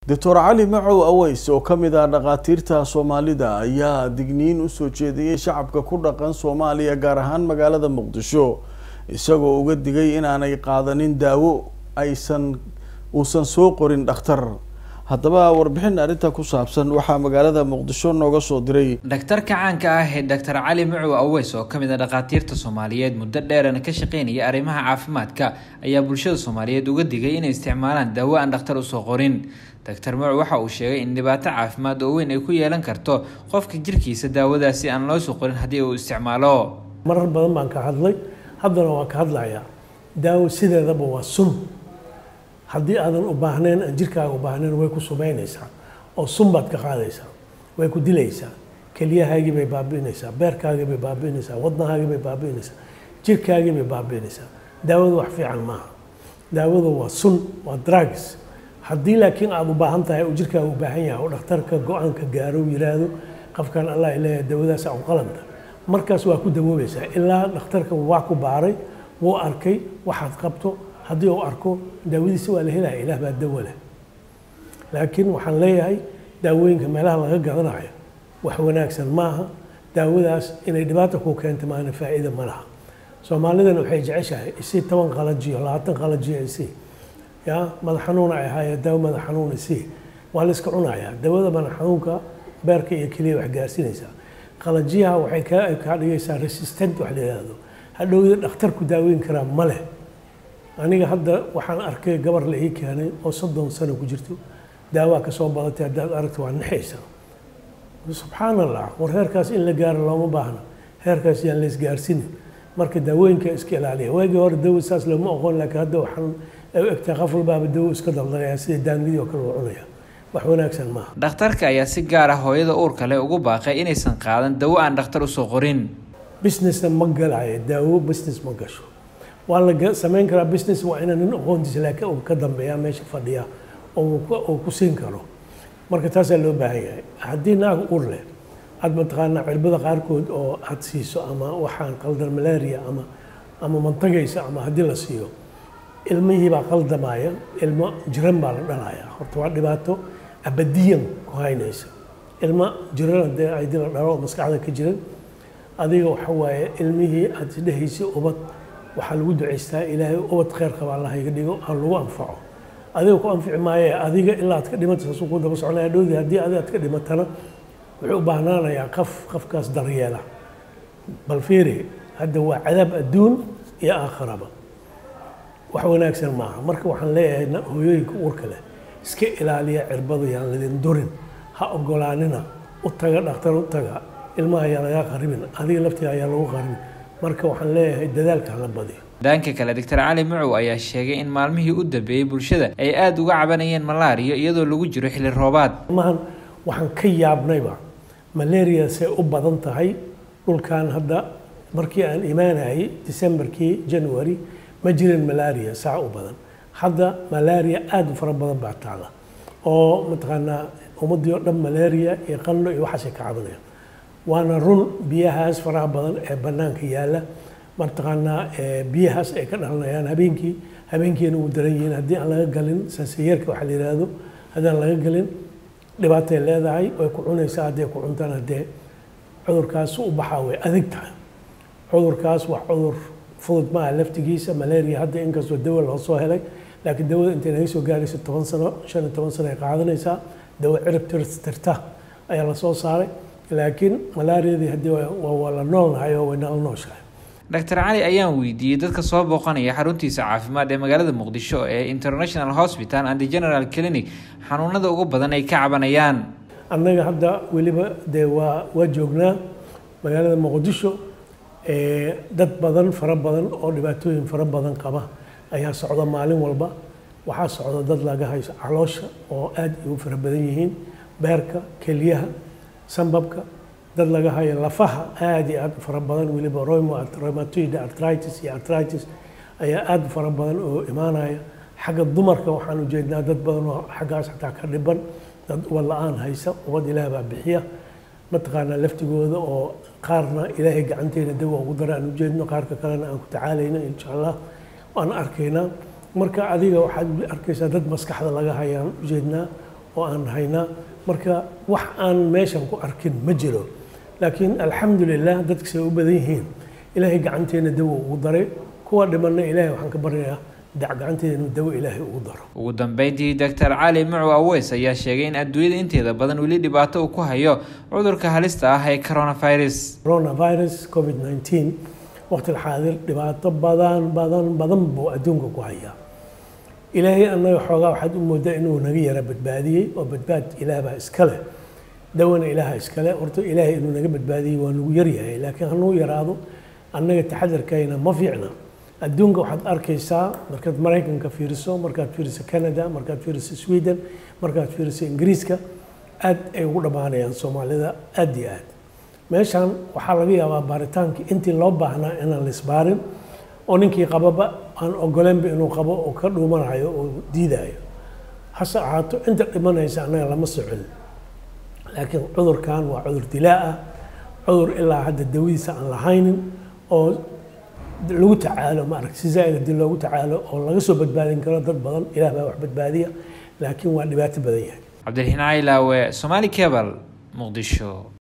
doctor cali macow aweys oo ka mid ah dhakhaatiirta soomaalida ayaa digniin usoo jeediyey shacabka ku dhaqan soomaaliya gaar ahaan magaalada muqdisho isagoo uga digay inaanay qaadanin daawo aysan uusan soo qorin dhakhtar haddaba warbixin arrinta ku saabsan waxaa magaalada muqdisho nooga soo diray dhaktarka caanka ah ee doctor cali macow aweys oo kamid a dhakhaatiirta soomaaliyeed muddo dheerana ka shaqeynaya arrimaha caafimaadka ayaa bulshada soomaaliyeed uga digay inay isticmaalaan daawo aan dhakhtar usoo qorin doctor macow waxa uu sheegay in dhibaato caafimaad oo weyn ay ku yeelan karto qofka jirkiisa daawadaasi aan loo soo qorin haddii uu isticmaalo marar badan baan ka hadlay haddana waan ka hadlayaa daawo sideedaba waa sun haddii aadan u baahnayn aan jirkaaga u baahnayn way ku sumaynaysaa oo sun baad ka qaadaysaa way ku dilaysaa keliyahaagii bay baabi'inaysaa beerkaagii bay baabi'inaysaa wadnahaagii bay baabi'inaysaa jirkaagii bay baabi'inaysaa daawadu wax fiican maaha daawadu waa sun waa drugs haddii laakiin aada u baahan tahay uu jirkaaga u baahan yahay oo dhakhtarka go-aanka gaaro yiraahdo qofkan allah leeyahay daawadaas aan qalanta markaas waa ku dawoobaysaa ilaa dhakhtarka waa ku baaray wuu arkay waxaad qabto haddii uu arko daawadiisa waa la helaya ilaah baa dawo leh laakiin waxaan leeyahay daawooyinka meelaha laga gadanayo wax wanaagsan maaha daawadaas inay dhibaata ku keento maana faa'iida ma laha soomaalidana waxay jeceshahay isii toban qalajiyo labaatan qalajiyo isii ya madax xanuuna ay ahaayeen daawo madax xanuun isii waa la iska cunayaa daawada madax xanuunka beerka iyo keliya wax gaarsiinaysaa qalajiyaha waxay kaa kaa dhigaysaa resistent wax la yidhaahdo hadhowda dhakhtarku daaweyn karaa ma leh aniga hadda waxaan arkay gabar la ii keenay oo soddon sano ku jirto daawaa ka soo badatay haddaad aragto waa naxaysaa subxaan allah war heerkaas in la gaaro looma baahna heerkaas yaan la isgaarsiinin marka daawooyinka iska ilaaliya waagii hore dawo saas looma oqon laakiin hadda waxaan egtaa qof walbaaba dawo iska daldalaya sida daangidii oo kale uu cunaya wax wanaagsan maaha dhakhtarka ayaa si gaar ah hooyada uurka leh ugu baaqay inaysan qaadan dawo aan dhakhtar usoo qorin businessna ma galayo daawo business ma gasho waa la samayn karaa business waa inaan nin aqoontiisa laakiin uu ka dambeeya meesha fadhiya oo uu ku siin karo marka taasaa loo baahan yahay haddii naag ur leh aad mataqaanaa cirbada qaarkood oo aad siiso ama waxaan qaldan malaria ama ama mantagaysa ama haddii la siiyo ilmihii baa qaldamaya ilmo jiran baa la dhalaya horta waa dhibaato abadiyan ku haynaysa ilmo jiran haddii haddii la dhalo oo maskaxda ka jiran adiga waxa waaye ilmihii aad isdhehaysay ubad waxaa lagu ducaystaa ilaahay ubad khayr qaba allah iga dhigo ha lagu anfaco adiga ku anfici maaye adiga ilaa aad ka dhimata saasuu ku daba soconaya dhowdii haddii adiga aad ka dhimatana wuxuu u baahnaanayaa qof qofkaas daryeela bal fiiri hadda waa cadaab adduun iyo aakhiraba wax wanaagsan maaha marka waxaan leeyahay hooyooyinka uurka leh iska ilaaliya cirbada yaan ladin durin ha ogolaanina u taga dhakhtar u taga ilmaha ayaa lagaa qaribin adiga laftiga ayaa lagu qaribin marka waxaan leeyahay dadaalka hala badiyo dhanka kale doctor cali macow ayaa sheegay in maalmihii u dambeeyey bulshada ay aada uga cabanayeen malaariya iyadoo lagu jiro xilli roobaad mahan waxaan ka yaabnayba malaria say u badan tahay dhulkan hadda markii aan imaanayay decemberkii january ma jirin malaria saa u badan hadda malaria aada u fara badan baa taala oo mataqaanaa ummaddii oo dhan malaria iyo qandho iyo waxaasay ka cabanayaan waana run biyahaas faraha badan ee bannaanka yaalla mataqaanaa biyahaas ay ka dhalanayaan habeenkii habeenkiina uu daran yihiin haddii aan laga galin sansayeerka waxaa la yidhaahdo haddaan laga galin dhibaatay leedahay way ku cunaysaa hadday ku cuntaan haddee cudurkaas u baxaa way adag tahay cudurkaas waa cudur fudud maaha laftigiisa malaria hadda inkastoo dawo loo soo helay laakiin dawada intay naga soo gaarayso toban sano shan iyo toban sano ay qaadanaysaa dawo cirib tirta ayaa lasoo saaray laakiin malaariadii haddii waa la noolnahay oo way nala nooshahay doctor cali ayaan weydiiyey dadka soo booqanaya xaruntiisa caafimaad ee magaalada muqdisho ee international hospital and general clinic xanuunada ugu badan ay ka cabanayaan annaga hadda weliba dee waa waa joognaa magaalada muqdisho dad badan fara badan oo dhibaatooyin fara badan qaba ayaa socda maalin walba waxaa socda dad laga hayso caloosha oo aada u fara badan yihiin beerka keliyaha sambabka dad laga hayo lafaha aada iyo aada u fara badan weliba rheumatoid arthritis iyo arthritis ayaa aada u fara badan oo imaanaya xagga dumarka waxaan ujeednaa dad badan oo xaggaas xataa ka dhiban dad ubad la-aan haysa ubad ilaah baa bixiya mataqaanaa laftigooda oo qaarna ilaahay gacanteena dawa ugu dara aan ujeedno qaarka kalena aan ku tacaalayno insha allah waan arkaynaa marka adiga waxaad arkaysaa dad maskaxda laga hayaan ujeednaa oo aan haynaa marka wax aan meeshan ku arkin ma jiro laakiin alxamdulilah dadkasay u badan yihiin ilaahay gacanteena dawo ugu daray kuwa dhimanna ilaahay waxaan ka baryayaa gacanteeda inuu dawo ilaahay ugu daro ugu dambeyntii doctor cali mucu aweys ayaa sheegay in adduunyada inteeda badan weli dhibaato uu ku hayo cudurka halista ah ee coronavirus coronavirus covid 19 waqtiga xaadir dhibaato badan badan badan buu adduunka ku hayaa ilaahay annaga xoogaa waxaad u moodaa inuu naga yara badbaadiyey oo badbaad ilaah baa iska leh dawana ilaaha iskale horta ilaahay inuu naga badbaadiyey waa nagu yaryahay laakiin hanuu yaraado annaga taxadarkayna ma fiicna adduunka waxaad arkaysaa markaad maraykanka fiiriso markaad fiiriso canada markaad fiiriso sweden markaad fiiriso ingiriiska aad ay ugu dhammaanayaan soomaalida aad iyo aad meeshan waxaa laga yaabaa baaritaankii intii loo baahnaa inaan laisbaarin oo ninkii qababa aan ogoleynba inuu qabo oo ka dhuumanayo oo diidayo hase ahaato inta dhimanaysa annaga lama socon laakiin cudurkan waa cudur dilaa ah cudur ilaa hadda dawadiisa aan lahaynin oo lagu tacaalo maaragta si zaaid haddii loogu tacaalo oo laga soo badbaadin karo dad badan ilaah baa wax badbaadiya laakiin waa dhibaato badan yahay cabdiraxiin caylaawe somaali cebal muqdisho